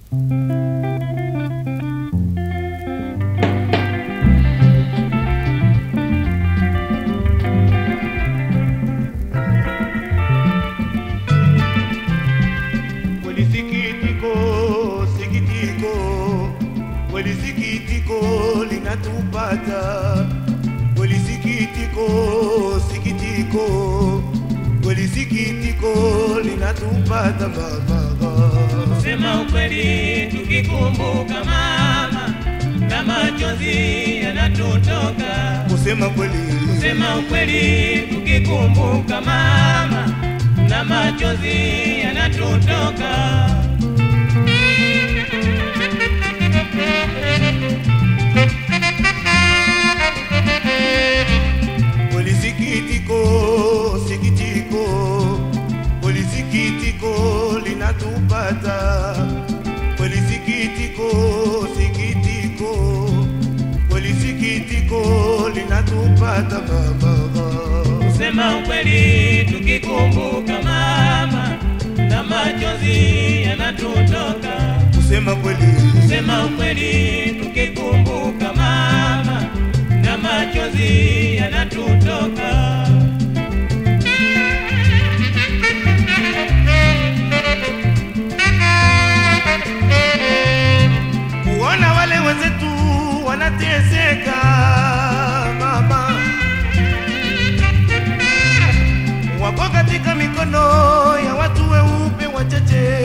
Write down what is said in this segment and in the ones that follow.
Kweli sikitiko, sikitiko, kweli sikitiko linatupata. Kweli sikitiko, sikitiko, kweli sikitiko linatupata mama. Sema ukweli tukikumbuka mama, na machozi yanatutoka. Kusema kweli, Sema ukweli tukikumbuka mama, na machozi yanatutoka. kweli sikitiko, sikitiko, kweli sikitiko linatupata. Kweli sikitiko, sikitiko, kweli sikitiko linatupata mama. Sema ukweli tukikumbuka mama, na machozi yanatutoka. Kusema kweli, Sema ukweli tukikumbuka mama, na machozi yanatutoka. kuona wale wenzetu wanateseka mama, wako katika mikono ya watu weupe wachache.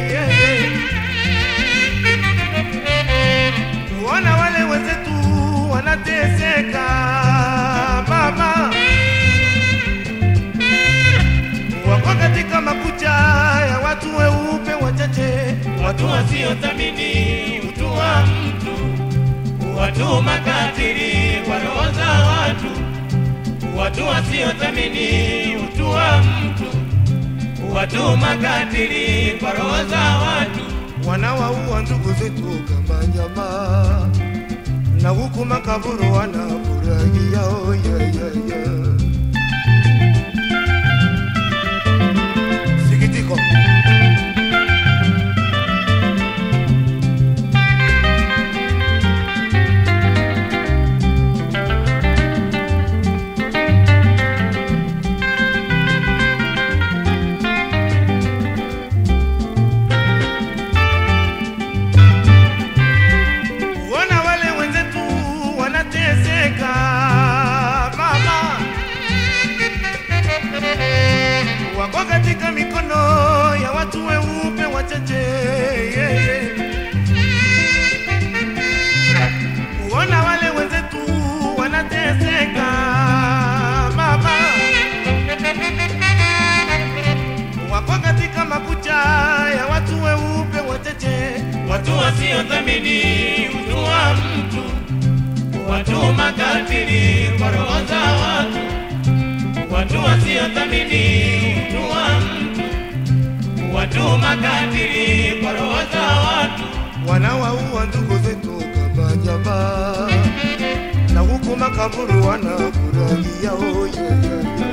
Kuona wale wenzetu wanateseka mama, wako katika makucha ya watu weupe wachache, Watu wasiothamini utu wa mtu, watu makatili kwa roho za watu, watu wasiothamini utu wa mtu, watu makatili kwa roho za watu. wanawaua ndugu zetu kama nyama, na huku makaburu wanafurahia oh, yeah, yeah, yeah. Sikitiko kuona wale wenzetu wanateseka mama, wako katika mikono ya watu weupe wachache yeah, yeah. kuona wale wenzetu wanateseka mama, wako katika makucha ya watu weupe wachache watu wasiothamini utu wa mtu, watu makatili kwa roho za watu, watu wasiothamini utu wa mtu, watu makatili kwa roho za watu. wanawaua ndugu zetu kama nyama, na huku makaburu wanafurahia oh, yeah, yeah, yeah.